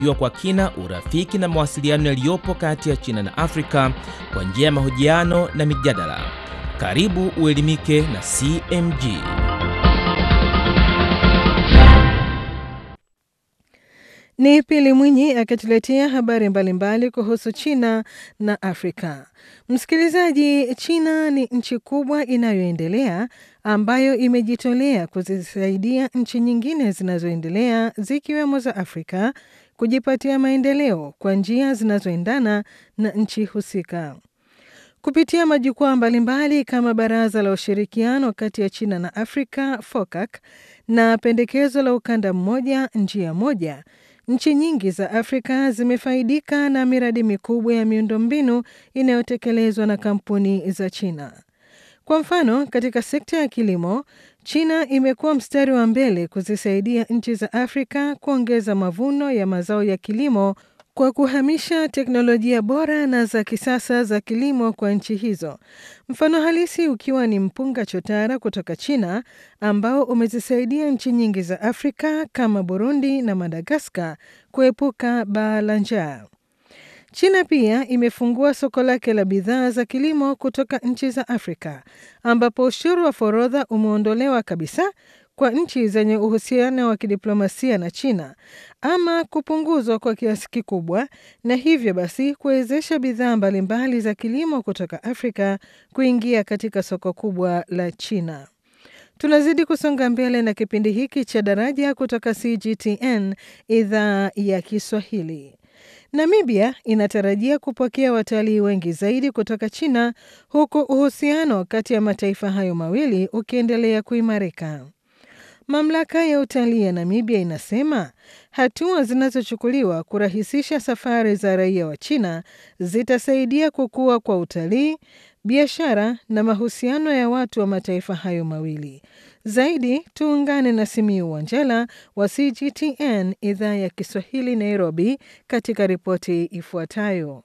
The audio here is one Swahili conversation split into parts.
jua kwa kina urafiki na mawasiliano yaliyopo kati ya China na Afrika kwa njia ya mahojiano na mijadala. Karibu uelimike na CMG. Ni Pili Mwinyi akituletea habari mbalimbali kuhusu China na Afrika. Msikilizaji, China ni nchi kubwa inayoendelea ambayo imejitolea kuzisaidia nchi nyingine zinazoendelea zikiwemo za Afrika kujipatia maendeleo kwa njia zinazoendana na nchi husika. Kupitia majukwaa mbalimbali kama Baraza la Ushirikiano kati ya China na Afrika FOCAC na pendekezo la ukanda mmoja njia moja, nchi nyingi za Afrika zimefaidika na miradi mikubwa ya miundombinu inayotekelezwa na kampuni za China. Kwa mfano, katika sekta ya kilimo, China imekuwa mstari wa mbele kuzisaidia nchi za Afrika kuongeza mavuno ya mazao ya kilimo kwa kuhamisha teknolojia bora na za kisasa za kilimo kwa nchi hizo. Mfano halisi ukiwa ni mpunga chotara kutoka China ambao umezisaidia nchi nyingi za Afrika kama Burundi na Madagaskar kuepuka baa la njaa. China pia imefungua soko lake la bidhaa za kilimo kutoka nchi za Afrika ambapo ushuru wa forodha umeondolewa kabisa kwa nchi zenye uhusiano wa kidiplomasia na China ama kupunguzwa kwa kiasi kikubwa, na hivyo basi kuwezesha bidhaa mbalimbali za kilimo kutoka Afrika kuingia katika soko kubwa la China. Tunazidi kusonga mbele na kipindi hiki cha Daraja kutoka CGTN idhaa ya Kiswahili. Namibia inatarajia kupokea watalii wengi zaidi kutoka China huku uhusiano kati ya mataifa hayo mawili ukiendelea kuimarika. Mamlaka ya utalii ya Namibia inasema hatua zinazochukuliwa kurahisisha safari za raia wa China zitasaidia kukua kwa utalii, biashara na mahusiano ya watu wa mataifa hayo mawili. Zaidi tuungane na Simiu Wanjala wa CGTN idhaa ya Kiswahili Nairobi, katika ripoti ifuatayo.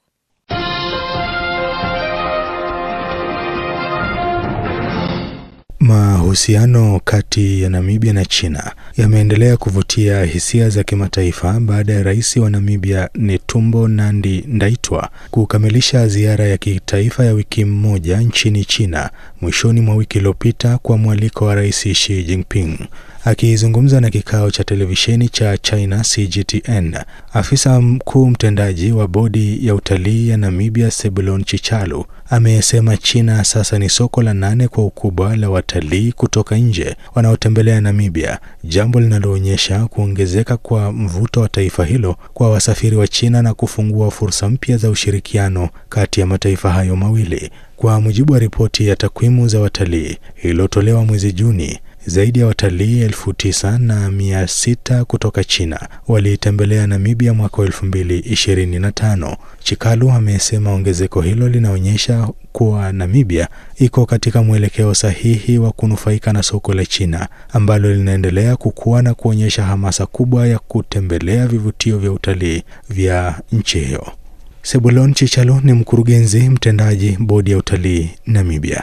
Mahusiano kati ya Namibia na China yameendelea kuvutia hisia za kimataifa baada ya rais wa Namibia Netumbo Nandi Ndaitwa kukamilisha ziara ya kitaifa ya wiki moja nchini China mwishoni mwa wiki iliyopita kwa mwaliko wa Rais Xi Jinping. Akizungumza na kikao cha televisheni cha China CGTN, afisa mkuu mtendaji wa bodi ya utalii ya Namibia Sebulon Chichalu amesema China sasa ni soko la nane kwa ukubwa la watalii kutoka nje wanaotembelea Namibia, jambo linaloonyesha kuongezeka kwa mvuto wa taifa hilo kwa wasafiri wa China na kufungua fursa mpya za ushirikiano kati ya mataifa hayo mawili. Kwa mujibu wa ripoti ya takwimu za watalii iliyotolewa mwezi Juni, zaidi ya watalii elfu tisa na mia sita kutoka China waliitembelea Namibia mwaka wa elfu mbili ishirini na tano. Chikalu amesema ongezeko hilo linaonyesha kuwa Namibia iko katika mwelekeo sahihi wa kunufaika na soko la China ambalo linaendelea kukua na kuonyesha hamasa kubwa ya kutembelea vivutio vya utalii vya nchi hiyo. Sebulon Chichalu ni mkurugenzi mtendaji bodi ya utalii Namibia.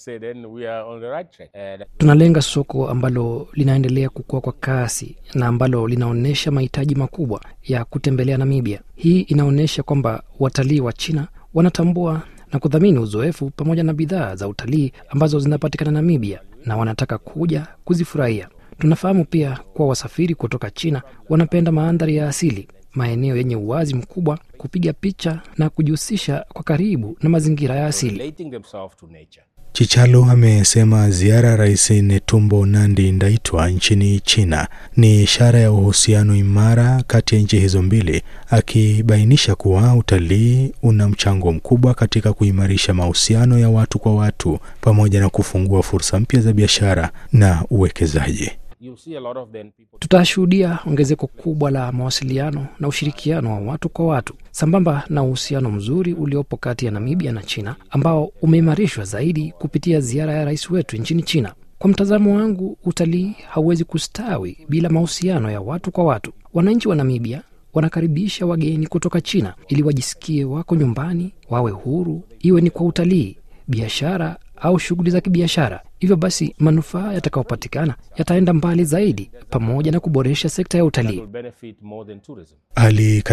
Tunalenga soko ambalo linaendelea kukua kwa kasi na ambalo linaonyesha mahitaji makubwa ya kutembelea Namibia. Hii inaonyesha kwamba watalii wa China wanatambua na kudhamini uzoefu pamoja na bidhaa za utalii ambazo zinapatikana Namibia na wanataka kuja kuzifurahia. Tunafahamu pia kuwa wasafiri kutoka China wanapenda mandhari ya asili, maeneo yenye uwazi mkubwa, kupiga picha na kujihusisha kwa karibu na mazingira ya asili. Chichalo amesema ziara ya Rais Netumbo Nandi Ndaitwa nchini China ni ishara ya uhusiano imara kati ya nchi hizo mbili, akibainisha kuwa utalii una mchango mkubwa katika kuimarisha mahusiano ya watu kwa watu pamoja na kufungua fursa mpya za biashara na uwekezaji. Tutashuhudia ongezeko kubwa la mawasiliano na ushirikiano wa watu kwa watu sambamba na uhusiano mzuri uliopo kati ya Namibia na China ambao umeimarishwa zaidi kupitia ziara ya rais wetu nchini China. Kwa mtazamo wangu, utalii hauwezi kustawi bila mahusiano ya watu kwa watu. Wananchi wa Namibia wanakaribisha wageni kutoka China ili wajisikie wako nyumbani, wawe huru, iwe ni kwa utalii, biashara au shughuli za kibiashara. Hivyo basi manufaa yatakayopatikana yataenda mbali zaidi, pamoja na kuboresha sekta ya utalii. Hali